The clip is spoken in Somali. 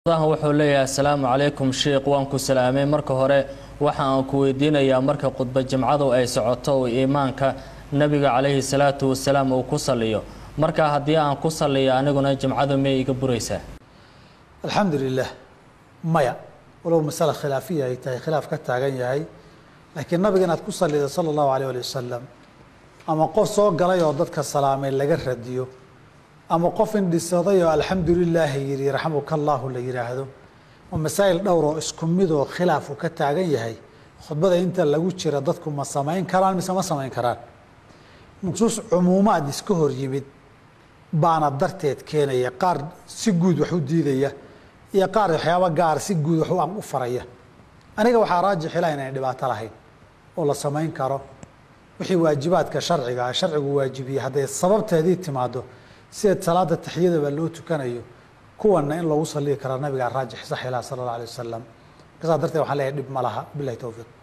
dahan wuxuu leeyahay asalaamu calaykum sheikh waan ku salaamay marka hore waxa aan ku weydiinayaa marka khudba jimcadu ay socoto uu iimaanka nebiga calayhi salaatu wasalaam uu ku saliyo marka haddii aan ku saliyo aniguna jimcadu miyay iga buraysaa alxamdu lilah maya walow masale khilaafiya ay tahay khilaaf ka taagan yahay laakiin nabiga inaad ku salido sala allahu alayh ali wasalam ama qof soo galay oo dadka salaamay laga radiyo ama qof indhisaday oo alxamdu lilaahi yidhi raxamuka allahu la yidhaahdo oo masaa'il dhowr oo isku mid oo khilaafu ka taagan yahay khudbada inta lagu jira dadku ma samayn karaan mise ma samayn karaan nusuus cumuumaad iska hor yimid baana darteed keenaya qaar si guud wax u diidaya iyo qaar waxyaaba gaar si guud wax u faraya aniga waxaa raajix ilaha inaan dhibaato lahayn oo la samayn karo wixii waajibaadka sharciga ah sharcigu waajibiyey hadday sababteedii timaado sideed salaada taxiyadaba loo tukanayo kuwana in loogu saliyi karo nabigaa raajix sax ilaha sala allah alay wasalam kasaa darteed waxaan leeyahay dhib ma laha bilahi towfiiq